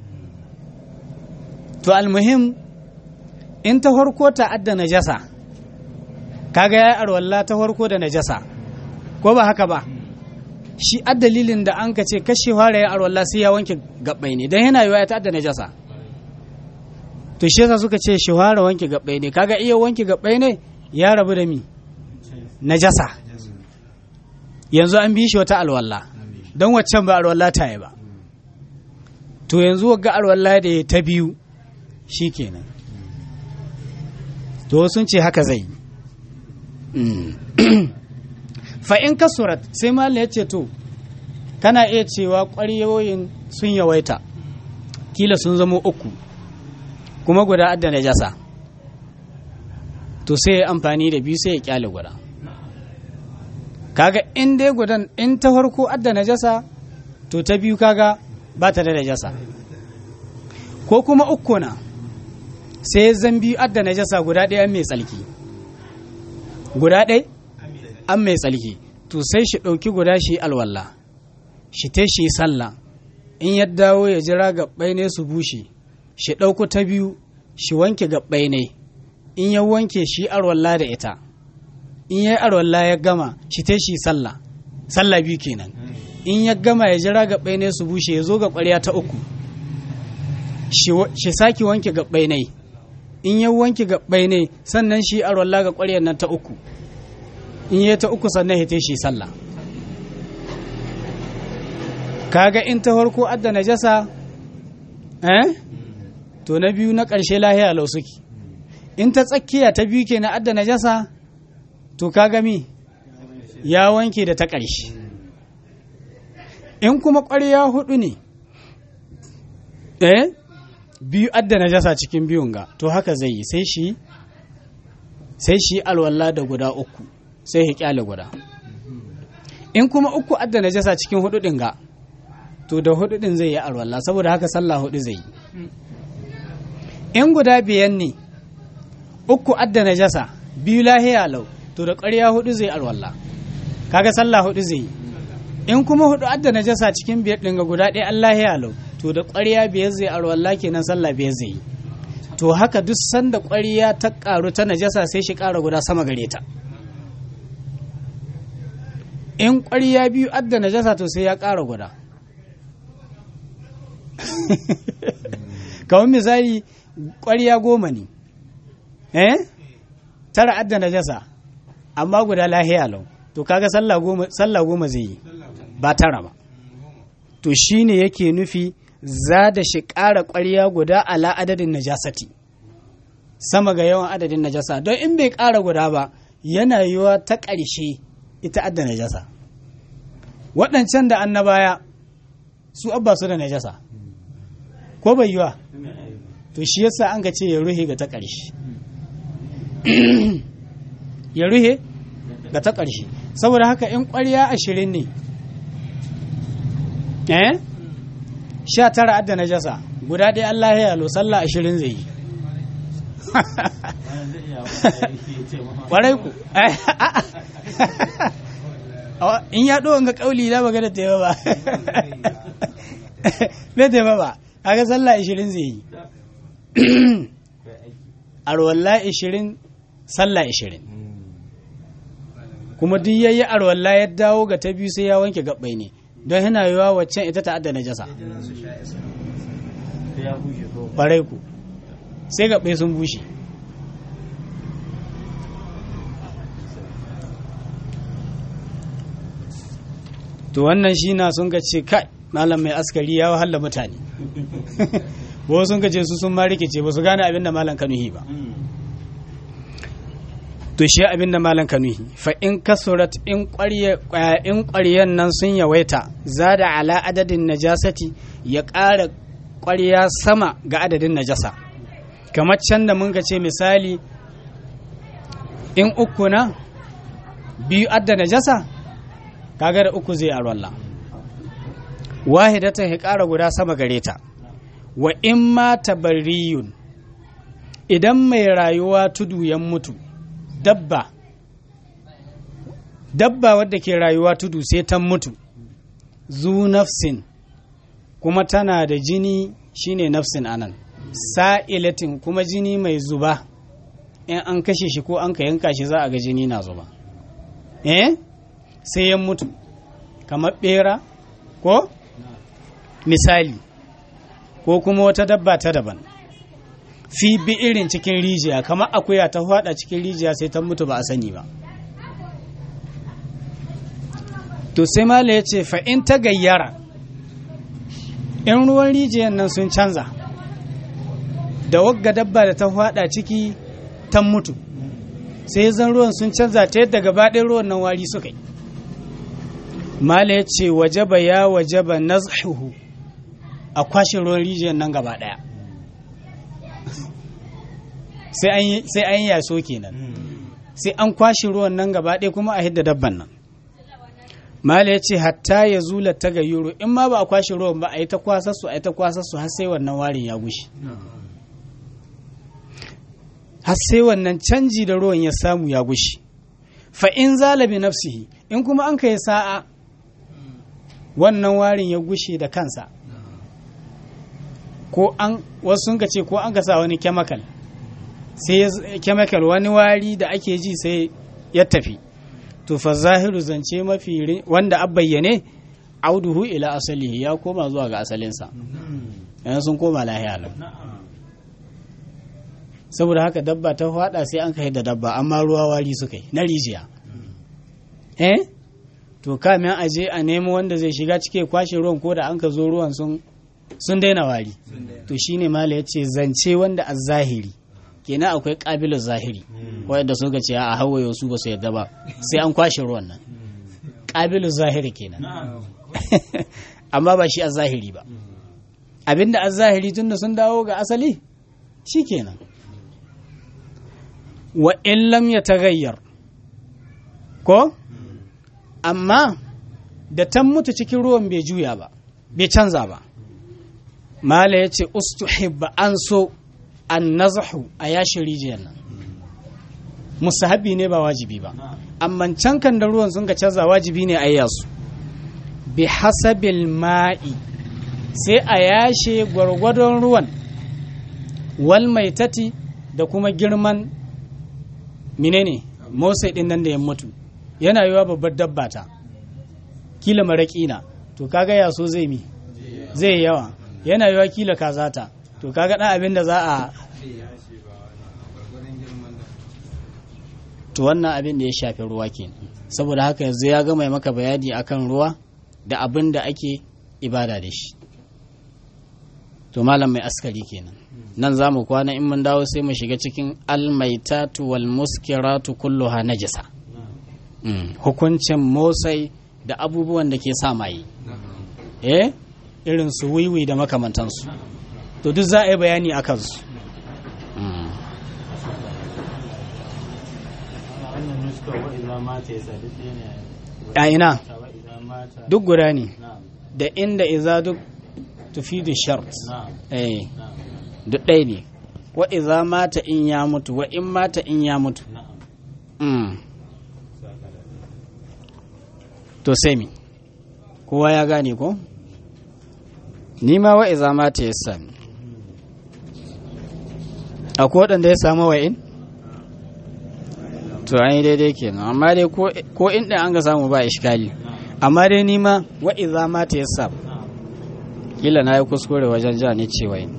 to almuhim in ta farko ta adda najasa kaga ya arwalla ta farko da najasa ko ba haka ba shi a dalilin da an ka ce kashe fara ya arwalla sai ya wanke gabbai ne don yana yiwa ya ta adda najasa to shi yasa suka ce shi fara wanke gabbai ne kaga iya wanke gabbai ne ya rabu da mi najasa yanzu an bi shi wata alwalla don waccan ba alwalla ta yi ba to yanzu wagga alwalla da ya ta biyu shi kenan to sun ce haka zai fa'in kasurat sai mala ya ce to kana iya cewa ƙwaryoyin sun yawaita kila sun zama uku kuma guda adda najasa to sai ya amfani da biyu sai ya kyale guda kaga in dai gudan in ta farko adda najasa to ta biyu kaga ba ta da najasa ko kuma uku na sai zan biyu adda najasa guda ɗaya mai tsalki guda ɗai an mai tsalki to sai shi ɗauki guda shi alwallah shi ta shi sallah in ya dawo ya jira gaɓɓai ne su bushe shi ɗauko ta biyu shi wanke gaɓɓai ne in ya wanke shi alwallah da ita in ya yi alwallah ya gama shi ta shi sallah sallah biyu kenan in ya gama ya jira gaɓɓai ne su bushe ya zo ga ƙwarya ta uku shi sake wanke gaɓɓai ne in ya wanke gaɓɓai ne sannan shi arwalla ga ƙwaryar nan ta uku in ya ta uku sannan ya shi sallah kaga in ta farko adda najasa eh to na biyu na ƙarshe lahiya lau suke in ta tsakiya ta biyu ke na adda najasa to ka gami ya wanke da ta ƙarshe in kuma ƙwarya hudu ne eh biyu adda najasa cikin biyun ga to haka zai yi sai shi sai shi alwala da guda uku sai ya kyale guda in kuma uku adda najasa cikin hudu din ga to da hudu din zai yi alwala saboda haka sallah hudu zai yi in guda biyan ne uku adda najasa biyu lahiya lau to da ƙarya hudu zai alwala kaga sallah hudu zai yi in kuma hudu adda najasa cikin biyar din ga guda ɗaya Allah ya lau to da ƙwarya biyar zai alwala kenan sallah biyar zai yi to haka duk sanda ƙwarya ta ƙaru ta najasa sai shi ƙara guda sama gare ta in ƙwarya biyu adda najasa to sai ya ƙara guda kamar misali ƙwarya goma ne eh tara adda najasa amma guda lahiya lau to kaga sallah goma zai yi ba tara ba to shine yake nufi za da shi ƙara ƙwarya guda ala adadin najasati sama ga yawan adadin najasa don in bai ƙara guda ba yana yiwa ta ƙarshe ita adda najasa waɗancan da annabaya su abba su da najasa ko bai yiwa to shi yasa an ga ce ya ruhe ga ta ƙarshe ya ruhe ga ta ƙarshe saboda haka in ƙwarya ashirin ne eh sha tara adda na jasa guda ɗaya Allah ya yalo sallah ashirin zai yi ƙwarai ku in ya ɗo ga ƙauli na magana ta yi ba bai ta yi ba kaga sallah ashirin zai yi arwallah ashirin sallah ashirin kuma duk yayi arwalla ya dawo ga ta biyu sai ya wanke gabbai ne don yana yiwa waccan ita ta adda najasa ƙwarai ku sai gabbai sun bushe to wannan shi na sun ga ce kai malam mai askari ya wahala mutane wasu sun ga ce su sun ma rikice ba su gane abin da malam kanuhi ba to shi abin da malam kanuhi fa in kasurat in ƙwaryen nan sun yawaita za da ala adadin najasati ya ƙara ƙwarya sama ga adadin najasa kamar can da mun ce misali in uku na biyu adda najasa kaga da uku zai arwalla wahidatan ya ƙara guda sama gare ta wa in ma tabarriyun idan mai rayuwa tudu ya mutu dabba dabba wadda ke rayuwa tudu sai ta mutu zu nafsin kuma tana da jini shine nafsin anan sa'ilatin kuma jini mai zuba in an kashe shi ko an ka yanka shi za a ga jini na zuba eh sai ya mutu kamar bera ko misali ko kuma wata dabba ta daban fi bi irin cikin rijiya kamar akuya ta hada cikin rijiya sai ta mutu ba a sani ba to sai mala ya ce in ta gayyara in ruwan rijiyan nan sun canza da wagga dabba da ta hada ciki ta mutu sai zan ruwan sun canza ta yadda gaba ɗaya ruwan nan wari suka yi mala ya ce wajaba ya wajaba nazhuhu a kwashe ruwan rijiyar nan gaba ɗaya sai an yi yaso kenan sai an kwashe ruwan nan gaba ɗaya kuma a hidda dabban nan mala ya ce hatta ya zula ta ga yuro in ma ba a kwashe ruwan ba a yi ta kwasarsu a yi ta kwasarsu har sai wannan warin ya gushe har sai wannan canji da ruwan ya samu ya gushe fa in zalabi nafsihi in kuma an kai sa'a wannan warin ya gushe da kansa ko an wasu sun ce ko an ka sa wani chemical sai chemical wani wari da ake ji sai ya tafi to fa zahiru zance mafi wanda a bayyane auduhu ila asalihi ya koma zuwa ga asalinsa yanzu sun koma lahiya lau saboda haka dabba ta fada sai an kai da dabba amma ruwa wari suka yi na rijiya eh to kamin a je a nemo wanda zai shiga cike kwashe ruwan ko da an ka zo ruwan sun sun daina wari to shine mala ya ce zance wanda a zahiri kenan akwai ƙabilar zahiri wadda suka ce a hawaye su ba su yadda ba sai an kwashe ruwan nan ƙabilar zahiri kenan amma ba shi a zahiri ba abinda a zahiri tun da sun dawo ga asali shi kenan wa in lam ya tagayyar ko amma da tan mutu cikin ruwan bai juya ba bai canza ba mala ya ce ustuhibba an so an nazahu a yashin rijiyar nan musahabi ne ba wajibi ba amma can kan da ruwan sun ka canza wajibi ne a yasu bi hasabil ma'i sai a yashe gwargwadon ruwan wal maitati da kuma girman menene motsai din nan da ya mutu yana yiwa babbar dabba ta kila maraƙi na to kaga yaso zai mi zai yawa yana yiwa kila kazata to kaga dan abin da za a to wannan abin da ya shafi ruwa kenan saboda haka yanzu ya gama maka bayani akan ruwa da abin da ake ibada da shi to malam mai askari kenan nan za mu kwana in mun dawo sai mu shiga cikin almaitatu wal muskiratu kulluha najasa hukuncin motsai da abubuwan da ke sa maye eh irin su wiwi da makamantansu to duk za a yi bayani a kansu a ina duk guda ne da inda iza duk tufidu shart eh duk ɗaya ne wa iza mata in ya mutu wa in mata in ya mutu to sai mi kowa ya gane ko ni ma wa iza mata ya sami akwai waɗanda ya samu wa'in to an yi daidai kenan amma dai ko in ɗin an ga samu ba ishkali amma dai ni ma wa iza mata ya sami kila na yi kuskure wajen ja ne ce wa'in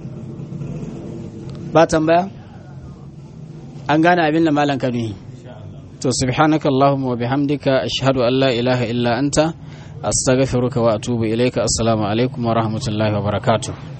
ba tambaya an gane abin da malam kanuhi to subhanaka allahumma wa bihamdika ashhadu an la ilaha illa anta astaghfiruka wa atubu ilayka assalamu alaikum wa rahmatullahi wa barakatuh